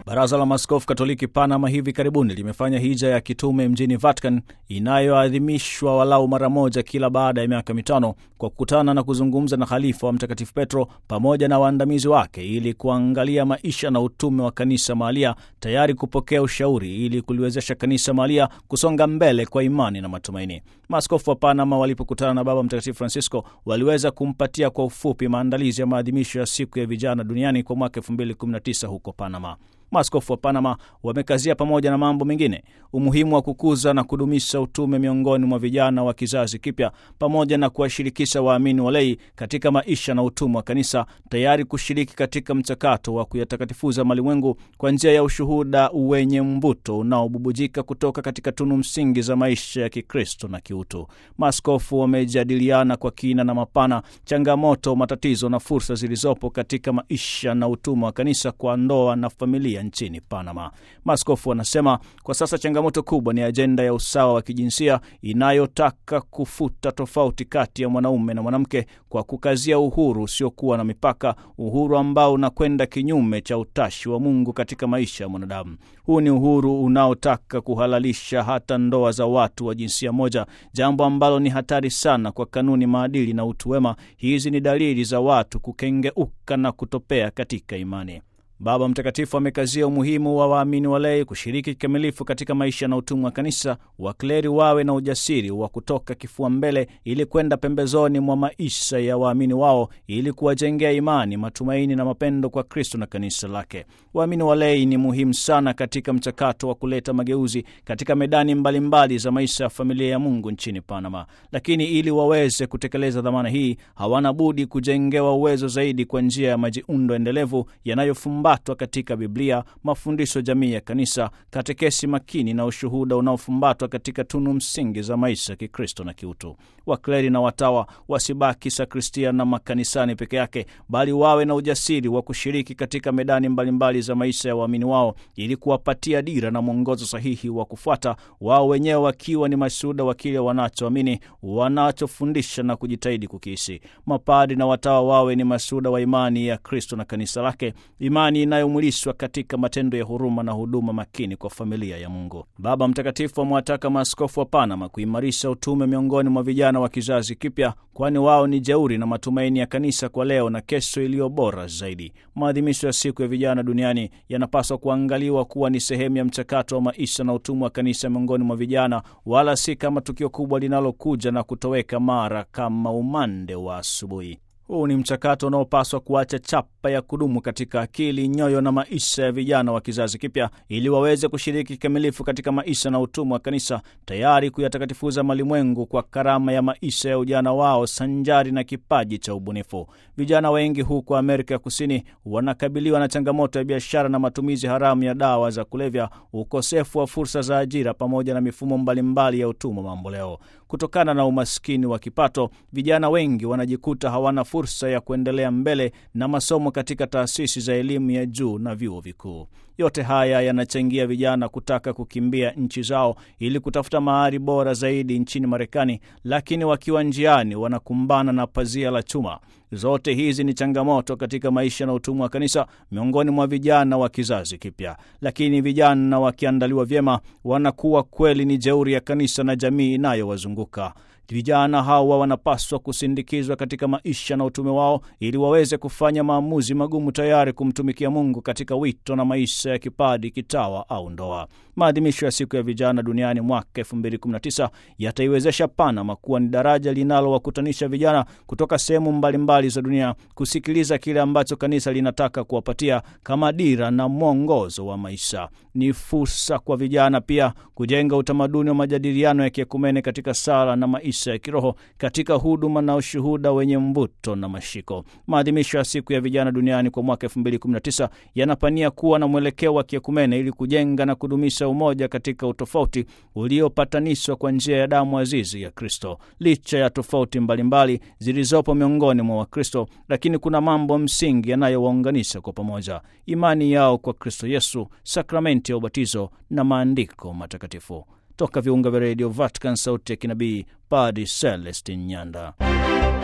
Baraza la Maaskofu Katoliki Panama hivi karibuni limefanya hija ya kitume mjini Vatican inayoadhimishwa walau mara moja kila baada ya miaka mitano kwa kukutana na kuzungumza na khalifa wa Mtakatifu Petro pamoja na waandamizi wake ili kuangalia maisha na utume wa kanisa mahalia, tayari kupokea ushauri ili kuliwezesha kanisa mahalia kusonga mbele kwa imani na matumaini. Maaskofu wa Panama walipokutana na Baba Mtakatifu Francisco waliweza kumpatia kwa ufupi maandalizi ya maadhimisho ya siku ya vijana duniani kwa mwaka 2019 huko Panama. Maaskofu wa Panama wamekazia pamoja na mambo mengine umuhimu wa kukuza na kudumisha utume miongoni mwa vijana wa kizazi kipya pamoja na kuwashirikisha waamini walei katika maisha na utume wa kanisa, tayari kushiriki katika mchakato wa kuyatakatifuza malimwengu kwa njia ya ushuhuda wenye mvuto unaobubujika kutoka katika tunu msingi za maisha ya Kikristo na kiutu. Maaskofu wamejadiliana kwa kina na mapana changamoto, matatizo na fursa zilizopo katika maisha na utume wa kanisa kwa ndoa na familia nchini Panama. Maaskofu wanasema kwa sasa changamoto kubwa ni ajenda ya usawa wa kijinsia inayotaka kufuta tofauti kati ya mwanaume na mwanamke kwa kukazia uhuru usiokuwa na mipaka, uhuru ambao unakwenda kinyume cha utashi wa Mungu katika maisha ya mwanadamu. Huu ni uhuru unaotaka kuhalalisha hata ndoa za watu wa jinsia moja, jambo ambalo ni hatari sana kwa kanuni, maadili na utu wema. Hizi ni dalili za watu kukengeuka na kutopea katika imani. Baba Mtakatifu amekazia umuhimu wa waamini walei kushiriki kikamilifu katika maisha na utumwa wa kanisa. Wakleri wawe na ujasiri wa kutoka kifua mbele ili kwenda pembezoni mwa maisha ya waamini wao ili kuwajengea imani, matumaini na mapendo kwa Kristo na kanisa lake. Waamini walei ni muhimu sana katika mchakato wa kuleta mageuzi katika medani mbalimbali mbali za maisha ya familia ya Mungu nchini Panama, lakini ili waweze kutekeleza dhamana hii hawana budi kujengewa uwezo zaidi kwa njia ya majiundo endelevu yanayofumba batwa katika Biblia, mafundisho jamii ya kanisa, katekesi makini na ushuhuda unaofumbatwa katika tunu msingi za maisha ya Kikristo na kiutu. Wakleri na watawa wasibaki sakristia na makanisani peke yake, bali wawe na ujasiri wa kushiriki katika medani mbalimbali mbali za maisha ya waamini wao, ili kuwapatia dira na mwongozo sahihi wa kufuata, wao wenyewe wakiwa ni mashuhuda wa kile wanachoamini, wanachofundisha na kujitahidi kukiishi. Mapadi na watawa wawe ni mashuhuda wa imani ya Kristo na kanisa lake, imani inayomwilishwa katika matendo ya huruma na huduma makini kwa familia ya Mungu. Baba Mtakatifu amewataka maaskofu wa Panama kuimarisha utume miongoni mwa vijana wa kizazi kipya, kwani wao ni jeuri na matumaini ya kanisa kwa leo na kesho iliyo bora zaidi. Maadhimisho ya siku ya vijana duniani yanapaswa kuangaliwa kuwa ni sehemu ya mchakato wa maisha na utumwa wa kanisa miongoni mwa vijana, wala si kama tukio kubwa linalokuja na kutoweka mara kama umande wa asubuhi. Huu ni mchakato unaopaswa kuacha chapa ya kudumu katika akili, nyoyo na maisha ya vijana wa kizazi kipya, ili waweze kushiriki kikamilifu katika maisha na utumwa wa kanisa, tayari kuyatakatifuza malimwengu kwa karama ya maisha ya ujana wao sanjari na kipaji cha ubunifu. Vijana wengi huko Amerika ya Kusini wanakabiliwa na changamoto ya biashara na matumizi haramu ya dawa za kulevya, ukosefu wa fursa za ajira, pamoja na mifumo mbalimbali mbali ya utumwa mamboleo. Kutokana na umaskini wa kipato, vijana wengi wanajikuta hawana fursa ya kuendelea mbele na masomo katika taasisi za elimu ya juu na vyuo vikuu. Yote haya yanachangia vijana kutaka kukimbia nchi zao ili kutafuta mahali bora zaidi nchini Marekani, lakini wakiwa njiani wanakumbana na pazia la chuma. Zote hizi ni changamoto katika maisha na utumwa wa kanisa miongoni mwa vijana wa kizazi kipya, lakini vijana wakiandaliwa vyema wanakuwa kweli ni jeuri ya kanisa na jamii inayowazunguka. Vijana hawa wanapaswa kusindikizwa katika maisha na utume wao ili waweze kufanya maamuzi magumu, tayari kumtumikia Mungu katika wito na maisha ya kipadi, kitawa au ndoa. Maadhimisho ya siku ya vijana duniani mwaka 2019 yataiwezesha Panama kuwa ni daraja linalowakutanisha vijana kutoka sehemu mbalimbali za dunia kusikiliza kile ambacho kanisa linataka kuwapatia kama dira na mwongozo wa maisha. Ni fursa kwa vijana pia kujenga utamaduni wa majadiliano ya kiekumene katika sala na maisha ya kiroho katika huduma na ushuhuda wenye mvuto na mashiko. Maadhimisho ya siku ya vijana duniani kwa mwaka 2019 yanapania kuwa na mwelekeo wa kiekumene ili kujenga na kudumisha umoja katika utofauti uliopatanishwa kwa njia ya damu azizi ya Kristo. Licha ya tofauti mbalimbali zilizopo miongoni mwa Wakristo, lakini kuna mambo msingi yanayowaunganisha kwa pamoja: imani yao kwa Kristo Yesu, sakramenti ya ubatizo na maandiko matakatifu. Toka viunga vya redio Vatican, sauti ya kinabii, Padi Celestin Nyanda.